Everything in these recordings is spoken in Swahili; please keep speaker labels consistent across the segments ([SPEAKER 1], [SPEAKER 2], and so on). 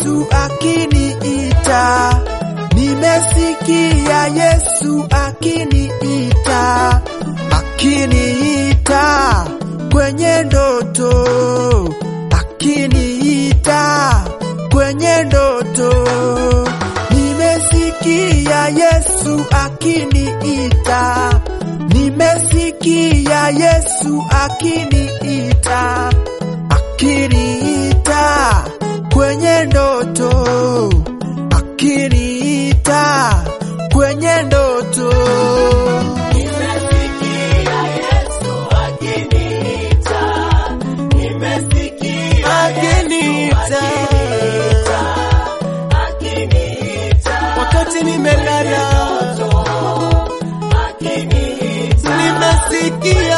[SPEAKER 1] Yesu akiniita, nimesikia Yesu akiniita, akiniita kwenye ndoto, akiniita kwenye ndoto, nimesikia Yesu akiniita, nimesikia Yesu akiniita, akiniita kwenye ndoto, akiniita kwenye ndoto.
[SPEAKER 2] Nimesikia Yesu akiniita, nimesikia
[SPEAKER 3] Akiniita
[SPEAKER 2] akiniita,
[SPEAKER 3] wakati nimelala,
[SPEAKER 2] akiniita,
[SPEAKER 3] nimesikia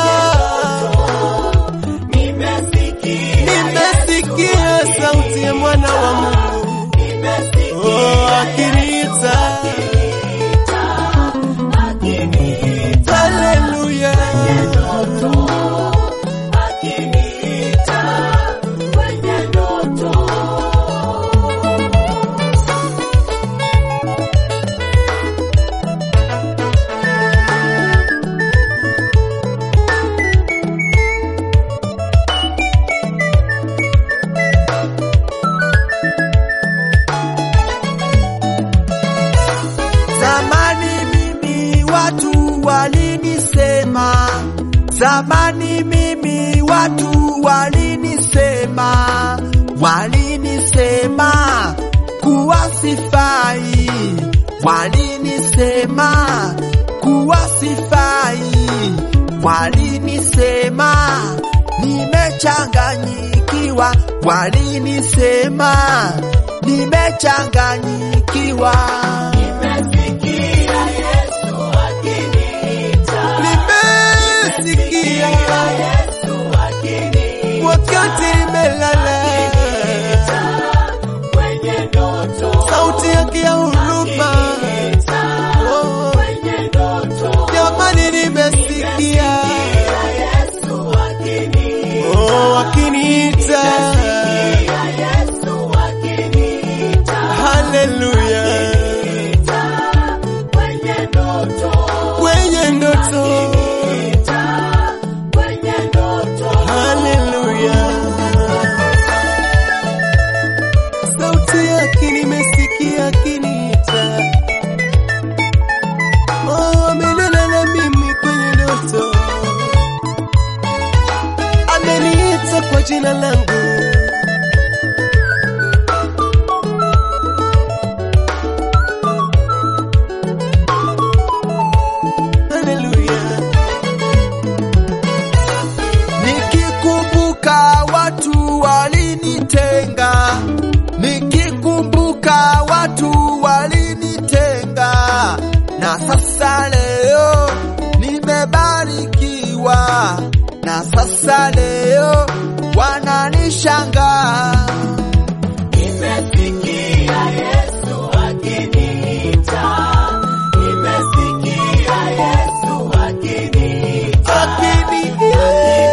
[SPEAKER 2] nimesikia,
[SPEAKER 3] nimesikia sauti ya mwana wa Mungu
[SPEAKER 2] nimesikia
[SPEAKER 3] oh, akiniita
[SPEAKER 2] akiniita,
[SPEAKER 3] haleluya.
[SPEAKER 2] akiniita kwenye ndoto.
[SPEAKER 1] Zamani mimi watu walinisema, zamani mimi watu walinisema, walinisema kuwa sifai, walinisema kuwa sifai, walinisema nimechanganyikiwa, walinisema nimechanganyikiwa.
[SPEAKER 2] Nimesikia Yesu akiniita,
[SPEAKER 3] Nimesikia
[SPEAKER 2] Yesu akiniita
[SPEAKER 3] wakati nimelala,
[SPEAKER 2] kwenye ndoto,
[SPEAKER 3] sauti yake ya huruma oh,
[SPEAKER 2] kwenye ndoto.
[SPEAKER 3] jamani, nimesikia
[SPEAKER 2] Yesu akiniita,
[SPEAKER 3] oh, akiniita
[SPEAKER 2] Yesu akiniita,
[SPEAKER 3] haleluya,
[SPEAKER 2] kwenye ndoto,
[SPEAKER 3] kwenye ndoto
[SPEAKER 2] kwenye ndoto.
[SPEAKER 3] haleluya, sauti yake nimesikia akiniita, oh, amenena na mimi kwenye ndoto, ameniita kwa jina langu. Haleluya.
[SPEAKER 1] Nikikumbuka watu walinitenga, nikikumbuka watu walinitenga, na sasa leo nimebarikiwa, na sasa leo wananishangaa.
[SPEAKER 2] Nimesikia Yesu akiniita, nimesikia Yesu akiniita,
[SPEAKER 3] Akiniita.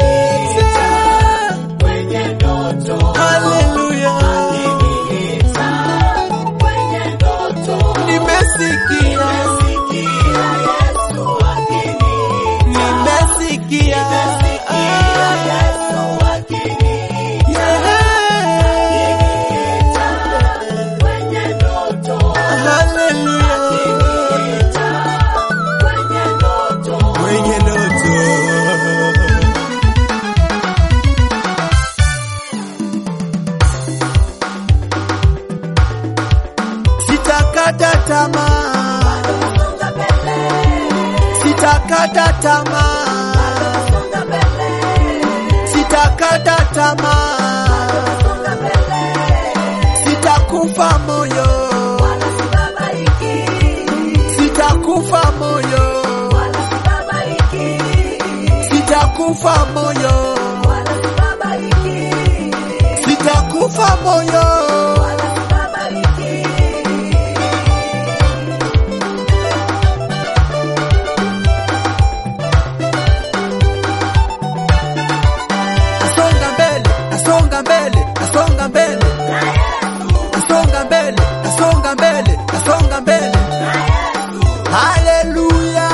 [SPEAKER 2] kwenye ndoto,
[SPEAKER 3] Haleluya.
[SPEAKER 2] akiniita, kwenye ndoto.
[SPEAKER 3] Nimesikia.
[SPEAKER 2] Nimesikia Yesu akiniita,
[SPEAKER 3] Nimesikia.
[SPEAKER 2] Yesu akiniita,
[SPEAKER 3] Yeah.
[SPEAKER 2] kwenye ndoto,
[SPEAKER 3] Haleluya.
[SPEAKER 2] kwenye ndoto.
[SPEAKER 3] Kwenye ndoto.
[SPEAKER 1] Sitakata tamaa,
[SPEAKER 2] Songa mbele,
[SPEAKER 1] sitakata tamaa,
[SPEAKER 2] songa mbele,
[SPEAKER 1] sitakata tamaa,
[SPEAKER 2] songa mbele.
[SPEAKER 1] sitakufa moyo,
[SPEAKER 2] Wala sibabaiki,
[SPEAKER 1] sitakufa moyo,
[SPEAKER 2] wala sibabaiki,
[SPEAKER 1] sitakufa moyo,
[SPEAKER 2] wala sibabaiki,
[SPEAKER 1] sitakufa moyo.
[SPEAKER 2] wala sibabaiki.
[SPEAKER 1] Nasonga mbele, nasonga mbele, nasonga mbele, nasonga nasonga mbele, nasonga mbele. Haleluya!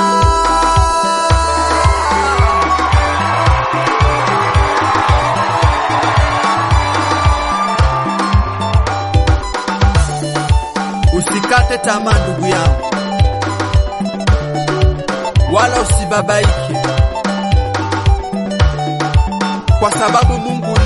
[SPEAKER 1] Usikate tamaa ndugu yangu, wala usibabaike, kwa sababu Mungu